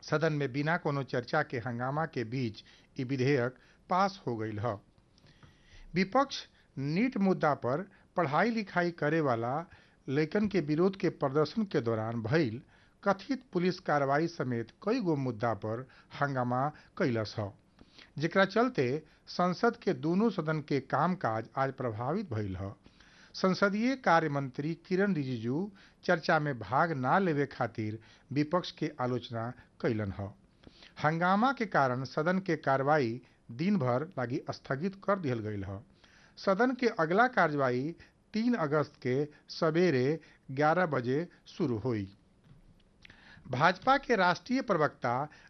सदन में बिना कोनो चर्चा के हंगामा के बीच ई विधेयक पास हो गईल ह विपक्ष नीट मुद्दा पर पढ़ाई लिखाई करे वाला लइकन के विरोध के प्रदर्शन के दौरान भइल कथित पुलिस कार्रवाई समेत कई गो मुद्दा पर हंगामा कैलस ह जेकरा चलते संसद के दोनों सदन के कामकाज आज प्रभावित भइल ह संसदीय कार्य मंत्री किरण रिजिजू चर्चा में भाग ना लेवे खातिर विपक्ष के आलोचना कैलन ह हंगामा के कारण सदन के कार्रवाई दिन भर लागी स्थगित कर दिहल गईल ह सदन के अगला कार्यवाही तीन अगस्त के सवेरे 11 बजे शुरू हुई भाजपा के राष्ट्रीय प्रवक्ता